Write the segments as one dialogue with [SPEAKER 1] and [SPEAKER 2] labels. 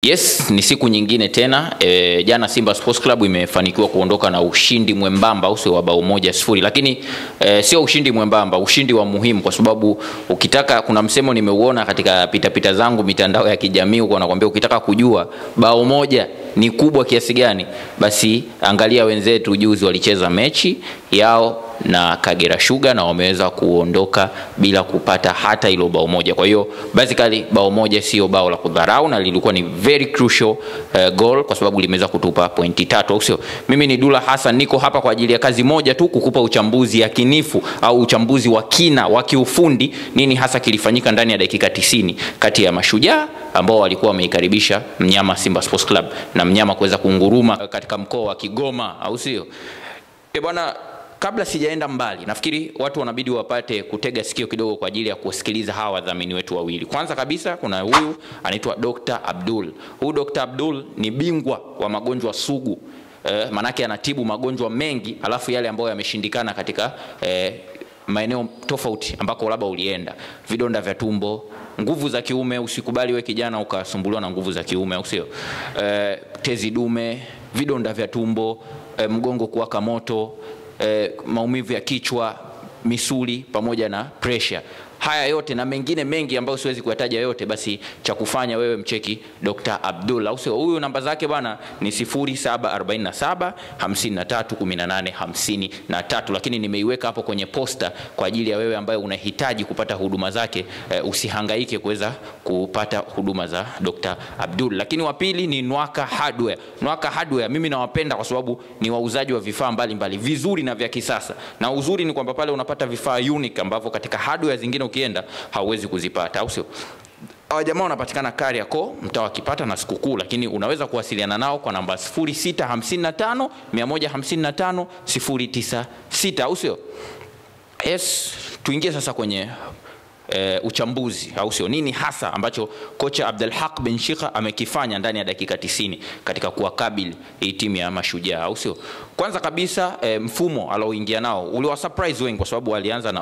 [SPEAKER 1] Yes, ni siku nyingine tena e, jana Simba Sports Club imefanikiwa kuondoka na ushindi mwembamba au sio wa bao moja sifuri, lakini e, sio ushindi mwembamba, ushindi wa muhimu, kwa sababu ukitaka, kuna msemo nimeuona katika pitapita pita zangu mitandao ya kijamii huko, nakwambia ukitaka kujua bao moja ni kubwa kiasi gani, basi angalia wenzetu juzi walicheza mechi yao na Kagera Sugar na wameweza kuondoka bila kupata hata hilo bao moja. Kwa hiyo basically bao moja sio bao la kudharau na lilikuwa ni very crucial uh, goal kwa sababu limeweza kutupa pointi tatu, au sio? Mimi ni Dula Hassan, niko hapa kwa ajili ya kazi moja tu, kukupa uchambuzi yakinifu au uchambuzi wa kina wa kiufundi, nini hasa kilifanyika ndani ya dakika tisini kati ya Mashujaa ambao walikuwa wameikaribisha mnyama Simba Sports Club na mnyama kuweza kunguruma katika mkoa wa Kigoma, au sio? Eh bwana kabla sijaenda mbali, nafikiri watu wanabidi wapate kutega sikio kidogo kwa ajili ya kusikiliza hawa wadhamini wetu wawili. Kwanza kabisa kuna huyu anaitwa Dr. Abdul. Huyu Dr. Abdul ni bingwa wa magonjwa sugu eh, manake anatibu magonjwa mengi alafu yale ambayo yameshindikana katika eh, maeneo tofauti ambako labda ulienda, vidonda vya tumbo, nguvu za kiume. Usikubali we kijana ukasumbuliwa na nguvu za kiume, au sio? Eh, tezi dume, vidonda vya tumbo, eh, mgongo kuwaka moto eh, maumivu ya kichwa, misuli pamoja na pressure. Haya yote na mengine mengi ambayo siwezi kuyataja yote, basi cha kufanya wewe mcheki Dr. Abdul, au sio? Huyu namba zake bwana ni 0747 53 18 53, lakini nimeiweka hapo kwenye posta kwa ajili ya wewe ambaye unahitaji kupata huduma zake. Eh, usihangaike kuweza kupata huduma za Dr. Abdul. Lakini wa pili ni Nwaka Hardware. Nwaka Hardware mimi nawapenda kwa sababu ni wauzaji wa vifaa mbalimbali vizuri na vya kisasa, na uzuri ni kwamba pale unapata vifaa unique ambavyo katika hardware zingine ukienda hauwezi kuzipata, au sio? Hawa jamaa wanapatikana Kariakoo, mtaa wa Kipata na Sikukuu, lakini unaweza kuwasiliana nao kwa namba 0655 155 096, au sio? Yes, tuingie sasa kwenye E, uchambuzi au sio, nini hasa ambacho kocha Abdelhaq bin Shika amekifanya ndani ya dakika 90 katika kuwakabili hii timu ya Mashujaa, au sio? Kwanza kabisa e, mfumo alioingia nao uliwa surprise wengi kwa sababu walianza na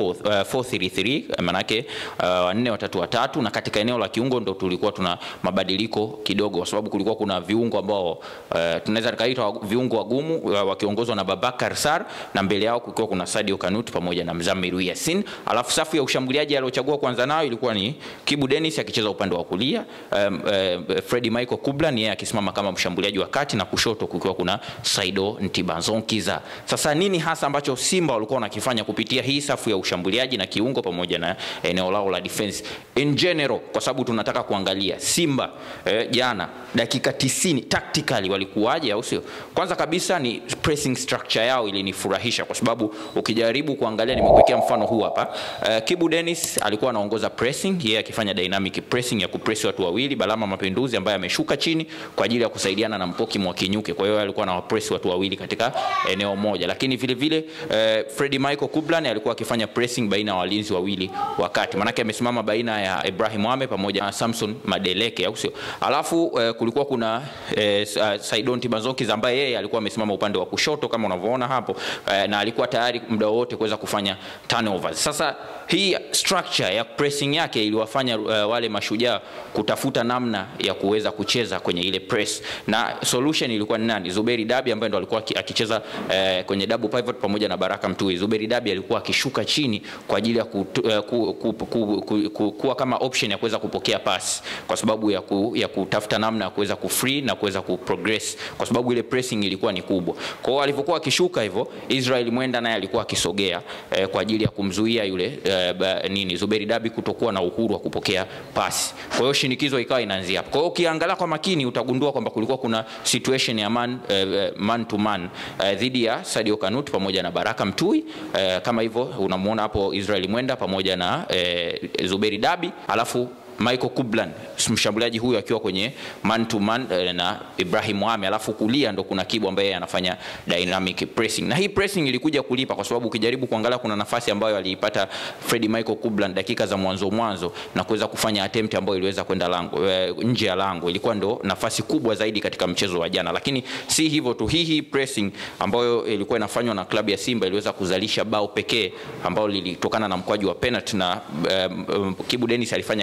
[SPEAKER 1] 4-4-3 uh, manake wanne uh, watatu watatu, na katika eneo la kiungo ndo tulikuwa tuna mabadiliko kidogo, kwa sababu kulikuwa kuna viungo ambao uh, tunaweza tukaita viungo wagumu uh, wakiongozwa na Babakar Sar na mbele yao kulikuwa kuna Sadio Kanut pamoja na Mzamiru Yasin, alafu safu ya ushambuliaji aliochagua kwanza nayo ilikuwa ni Kibu Dennis akicheza upande wa kulia, um, uh, Freddy Michael Kublan yeye akisimama kama mshambuliaji wa kati na kushoto kukiwa kuna Saido Ntibazonkiza. Sasa nini hasa ambacho Simba walikuwa wanakifanya kupitia hii safu ya ushambuliaji na kiungo pamoja na eneo lao la defense in general, kwa sababu tunataka kuangalia Simba eh, jana dakika 90 tactically walikuwaje, au sio? Kwanza kabisa ni pressing structure yao ilinifurahisha kwa sababu ukijaribu kuangalia, nimekuwekea mfano huu hapa uh, Kibu Dennis alikuwa anaongoza pressing, yeye akifanya dynamic pressing ya kupress watu wawili, Balama Mapinduzi ambaye ameshuka chini kwa ajili ya kusaidiana na Mpoki Mwakinyuke. Kwa hiyo alikuwa anawapress watu wawili katika eneo moja, lakini vile vile eh, Freddy Michael Kublan alikuwa akifanya pressing baina ya walinzi wawili wakati, manake amesimama baina ya Ibrahim Mohamed pamoja na Samson Madeleke, au sio? Alafu eh, kulikuwa kuna eh, Saidon Tibazoki ambaye yeye alikuwa amesimama upande wa kushoto kama unavyoona hapo eh, na alikuwa tayari muda wote kuweza kufanya turnovers. Sasa hii structure ya pressing yake iliwafanya uh, wale mashujaa kutafuta namna ya kuweza kucheza kwenye ile press, na solution ilikuwa ni nani? Zuberi Dabi ambaye ndo alikuwa akicheza uh, kwenye double pivot pamoja na Baraka Mtui. Zuberi Dabi alikuwa akishuka chini kwa ajili ya ku, uh, ku, ku, ku, ku, ku, kuwa kama option ya kuweza kupokea pass kwa sababu ya, ku, ya kutafuta namna ya kuweza kufree na kuweza kuprogress kwa sababu ile pressing ilikuwa ni kubwa. Kwa hiyo alivyokuwa akishuka hivyo, Israel Mwenda naye alikuwa akisogea uh, kwa ajili ya kumzuia yule uh, nini Zuberi Dabi kutokuwa na uhuru wa kupokea pasi. Kwa hiyo shinikizo ikawa inaanzia hapo. Kwa hiyo ukiangalia kwa makini utagundua kwamba kulikuwa kuna situation ya man, uh, man to man uh, dhidi ya Sadio Kanut pamoja na Baraka Mtui uh, kama hivyo unamuona hapo Israel Mwenda pamoja na uh, Zuberi Dabi alafu Michael Kublan mshambuliaji huyu akiwa kwenye man to man na Ibrahim Mohamed, alafu kulia ndo kuna Kibu ambaye anafanya dynamic pressing, na hii pressing ilikuja kulipa kwa sababu ukijaribu kuangalia kuna nafasi ambayo aliipata Freddy Michael Kublan dakika za mwanzo mwanzo na kuweza kufanya attempt ambayo iliweza kwenda lango e, nje ya lango, ilikuwa ndo nafasi kubwa zaidi katika mchezo wa jana. Lakini si hivyo tu, hii hii pressing ambayo ilikuwa inafanywa na klabu ya Simba iliweza kuzalisha bao pekee ambalo lilitokana na mkwaju wa penalty na um, um, Kibu Dennis alifanya kazi kubwa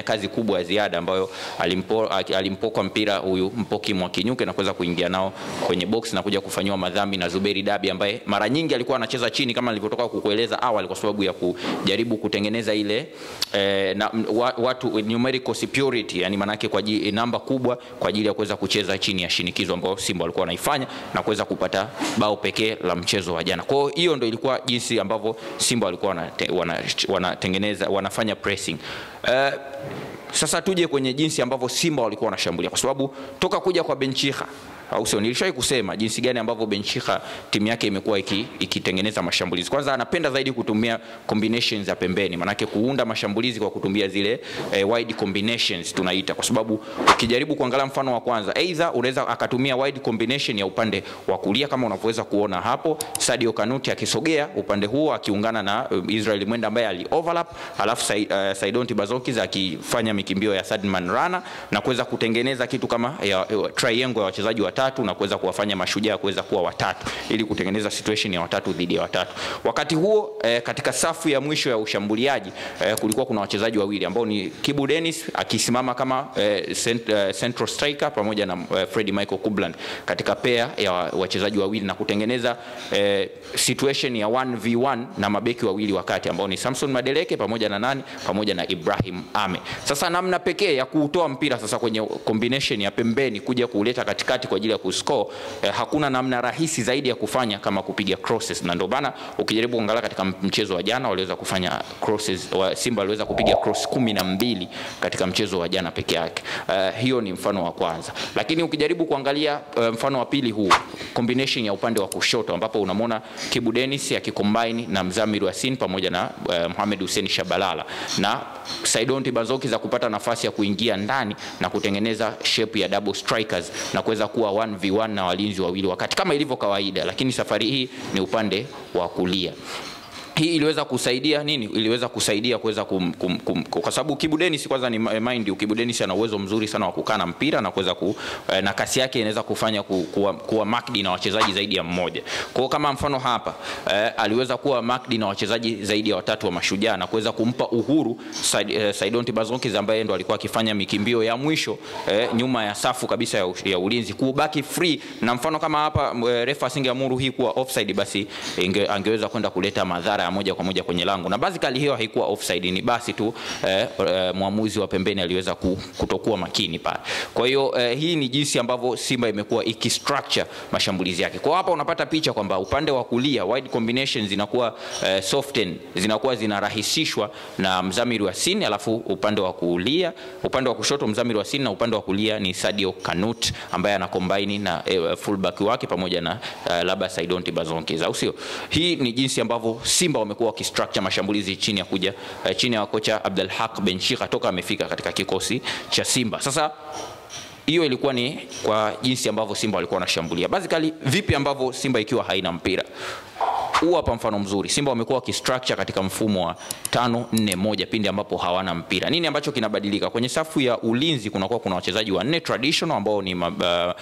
[SPEAKER 1] kubwa ya ziada ambayo alimpo, alimpoka mpira huyu Mpoki Mwakinyuke na kuweza kuingia nao kwenye box na kuja kufanyiwa madhambi na Zuberi Dabi ambaye mara nyingi alikuwa anacheza chini kama nilivyotoka kukueleza awali, kwa sababu ya kujaribu kutengeneza ile eh, na, wa, watu numerical superiority, yani manake kwa ajili, namba kubwa kwa ajili ya kuweza kucheza chini ya shinikizo ambayo Simba walikuwa wanaifanya na kuweza kupata bao pekee la mchezo wa jana. Kwa hiyo hiyo ndio ilikuwa jinsi ambavyo Simba walikuwa wanatengeneza wana, wana wanafanya pressing uh, sasa tuje kwenye jinsi ambavyo Simba walikuwa wanashambulia, kwa sababu toka kuja kwa Benchika au sio? Nilishawahi kusema jinsi gani ambavyo Benchika timu yake imekuwa ikitengeneza iki mashambulizi. Kwanza anapenda zaidi kutumia combinations za pembeni, manake kuunda mashambulizi kwa kutumia zile eh, wide combinations tunaita, kwa sababu ukijaribu kuangalia mfano wa kwanza, either unaweza akatumia wide combination ya upande wa kulia kama unavyoweza kuona hapo, Sadio Kanuti akisogea upande huo akiungana na uh, Israel Mwenda ambaye ali overlap, alafu Sa, uh, Saidon Tibazokiz akifanya mikimbio ya Sadman Rana na kuweza kutengeneza kitu kama ya, ya, triangle ya wachezaji watatu na kuweza kuwafanya mashujaa kuweza kuwa watatu ili kutengeneza situation ya watatu dhidi ya watatu. Wakati huo eh, katika safu ya mwisho ya ushambuliaji eh, kulikuwa kuna wachezaji wawili ambao ni Kibu Dennis akisimama kama eh, cent, eh, central striker pamoja na eh, Freddy Michael Kublan katika pair ya wachezaji wawili na kutengeneza eh, situation ya 1v1 na mabeki wawili wakati ambao ni Samson Madeleke pamoja na nani pamoja na Ibrahim Ame. Sasa namna pekee ya kuutoa mpira sasa kwenye combination ya pembeni kuja kuuleta katikati kwa ajili ya kuscore eh, hakuna namna rahisi zaidi ya kufanya kama kupiga crosses, na ndio maana ukijaribu kuangalia katika mchezo wa jana waliweza kufanya crosses wa Simba waliweza kupiga cross kumi na mbili katika mchezo wa jana peke yake. Uh, hiyo ni mfano wa kwanza, lakini ukijaribu kuangalia uh, mfano wa pili huu combination ya upande wa kushoto ambapo unamwona Kibu Dennis akicombine na Mzamiru Yasin pamoja na uh, Mohamed Hussein Shabalala na Saidon Tibazoki za kupata nafasi ya kuingia ndani na kutengeneza shape ya double strikers na kuweza kuwa 1v1 na walinzi wawili wakati kama ilivyo kawaida, lakini safari hii ni upande wa kulia hii iliweza kusaidia nini? Iliweza kusaidia kuweza kum, kum, kum, kwa sababu Kibu Dennis kwanza ni mind you, Kibu Dennis ana uwezo mzuri sana wa kukaa na mpira na kuweza ku, na kasi yake inaweza kufanya ku, kuwa, kuwa marked na wachezaji zaidi ya mmoja. Kwa hiyo kama mfano hapa eh, aliweza kuwa marked na wachezaji zaidi ya watatu wa Mashujaa na kuweza kumpa uhuru Said, eh, Saidon Tibazokiz ambaye ndo alikuwa akifanya mikimbio ya mwisho eh, nyuma ya safu kabisa ya, ya ulinzi kubaki free, na mfano kama hapa eh, refa asingeamuru hii kuwa offside, basi inge, angeweza kwenda kuleta madhara ya moja kwa moja kwenye lango na basically hiyo haikuwa offside, ni basi tu eh, eh, mwamuzi wa pembeni aliweza kutokuwa makini pale. Kwa hiyo eh, hii ni jinsi ambavyo Simba imekuwa ikistructure mashambulizi yake. Kwa hapa unapata picha kwamba upande wa kulia wide combinations zinakuwa eh, soften, zinakuwa zinarahisishwa na Mzamiru Yasin, alafu upande wa kulia, upande wa kushoto Mzamiru Yasin na upande wa kulia ni Sadio Kanut ambaye ana combine na eh, fullback wake pamoja na eh, labda Saidon Tibazokiz, au sio? Hii ni jinsi ambavyo Simba wamekuwa wakistructure mashambulizi chini ya kuja uh, chini ya kocha Abdul Haq Benshika toka amefika katika kikosi cha Simba. Sasa hiyo ilikuwa ni kwa jinsi ambavyo Simba walikuwa wanashambulia. Basically vipi ambavyo Simba ikiwa haina mpira huu hapa mfano mzuri. Simba wamekuwa wakistructure katika mfumo wa tano nne moja pindi ambapo hawana mpira. Nini ambacho kinabadilika kwenye safu ya ulinzi? Kunakuwa kuna wachezaji wanne traditional ambao ni, uh,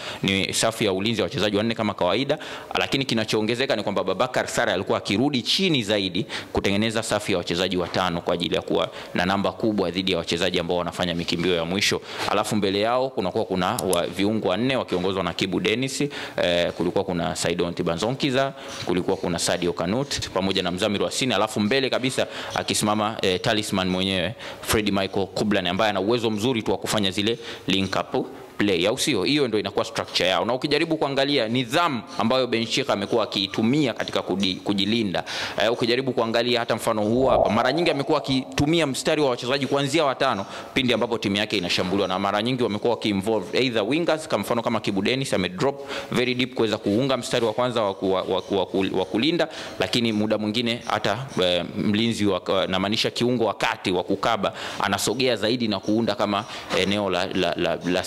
[SPEAKER 1] ni safu ya ulinzi ya wachezaji wanne kama kawaida, lakini kinachoongezeka ni kwamba Babakar Sare alikuwa akirudi chini zaidi kutengeneza safu ya wachezaji watano kwa ajili ya kuwa na namba kubwa dhidi ya wachezaji ambao wanafanya mikimbio ya mwisho, alafu mbele yao kunakuwa kuna wa, viungo wanne wakiongozwa na Kibu Dennis, eh, kulikuwa kuna Saidon Tibanzonkiza, kulikuwa kuna Sadio Kanut pamoja na Mzamiru Wasini, alafu mbele kabisa akisimama eh, talisman mwenyewe Freddy Michael Kublan ambaye ana uwezo mzuri tu wa kufanya zile link up play au sio? Hiyo ndio inakuwa structure yao, na ukijaribu kuangalia nidhamu ambayo Benshika amekuwa akiitumia katika kudi, kujilinda uh, ukijaribu kuangalia hata mfano huu hapa, mara nyingi amekuwa akitumia mstari wa wachezaji kuanzia watano pindi ambapo timu yake inashambuliwa, na mara nyingi wamekuwa wakiinvolve either wingers, kama mfano kama Kibu Dennis ame drop very deep kuweza kuunga mstari wa kwanza wa, wa, wa, wa, wa kulinda, lakini muda mwingine hata uh, mlinzi wa, namaanisha kiungo wakati wa kukaba anasogea zaidi na kuunda kama eneo la, la, la, la center back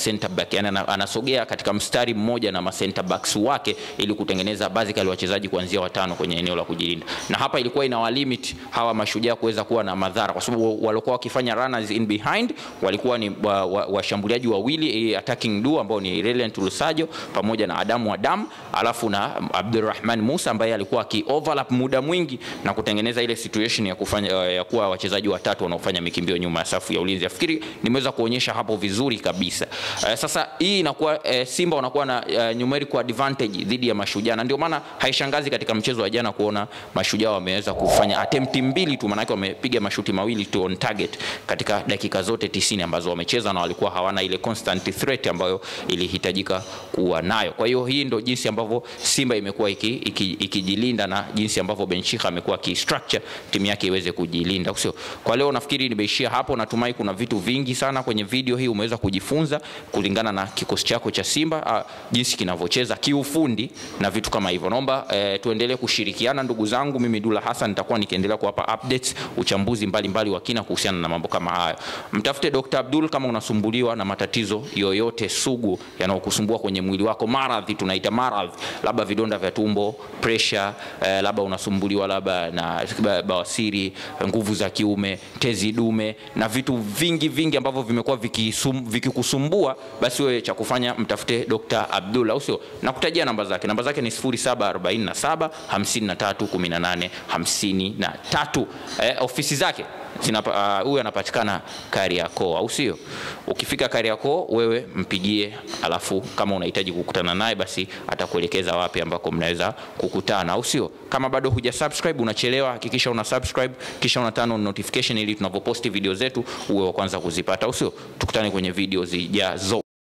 [SPEAKER 1] back, yani ana- anasogea katika mstari mmoja na ma center backs wake ili kutengeneza basically wachezaji kuanzia watano kwenye eneo la kujilinda, na hapa ilikuwa inawa limit hawa mashujaa kuweza kuwa na madhara, kwa sababu walikuwa wakifanya runners in behind walikuwa ni washambuliaji wa, wa wawili eh, attacking duo ambao ni Reliant Lusajo pamoja na Adamu Adam, alafu na Abdulrahman Musa ambaye alikuwa aki overlap muda mwingi na kutengeneza ile situation ya kufanya ya kuwa wachezaji watatu wanaofanya mikimbio nyuma ya safu ya ulinzi. Nafikiri nimeweza kuonyesha hapo vizuri kabisa. Uh, sasa hii inakuwa uh, Simba wanakuwa na uh, numerical advantage dhidi ya Mashujaa, na ndio maana haishangazi katika mchezo wa jana kuona Mashujaa wameweza kufanya attempt mbili tu, maanake wamepiga mashuti mawili tu on target katika dakika zote tisini ambazo wamecheza, na walikuwa hawana ile constant threat ambayo ilihitajika kuwa nayo. Kwa hiyo hii ndo jinsi ambavyo Simba imekuwa ikijilinda iki, iki na jinsi ambavyo Benchika amekuwa akistructure timu yake iweze kujilinda, sio? Kwa leo nafikiri nimeishia hapo. Natumai kuna vitu vingi sana kwenye video hii umeweza kujifunza kulingana na kikosi chako cha Simba a, jinsi kinavyocheza kiufundi na vitu kama hivyo. Naomba e, tuendelee kushirikiana ndugu zangu. Mimi Dula Hassan nitakuwa nikiendelea kuwapa updates, uchambuzi mbalimbali wa kina kuhusiana na mambo kama hayo. Mtafute Dr. Abdul kama unasumbuliwa na matatizo yoyote sugu yanayokusumbua kwenye mwili wako, maradhi tunaita maradhi, labda vidonda vya tumbo, pressure, eh, labda unasumbuliwa labda na bawasiri, nguvu za kiume, tezi dume na vitu vingi vingi ambavyo vimekuwa vikikusumbua, viki basi wewe cha kufanya mtafute Dr. Abdul, au sio? Nakutajia namba zake, namba zake ni 0747 53 18 53. Eh, ofisi zake huyu uh, anapatikana Kariakoo, au sio? Ukifika Kariakoo wewe mpigie, alafu kama unahitaji kukutana naye basi atakuelekeza wapi ambako mnaweza kukutana, au sio? Kama bado huja subscribe, unachelewa, hakikisha una subscribe kisha una turn on notification ili tunapoposti video zetu uwe wa kwanza kuzipata, au sio? Tukutane kwenye video zijazo.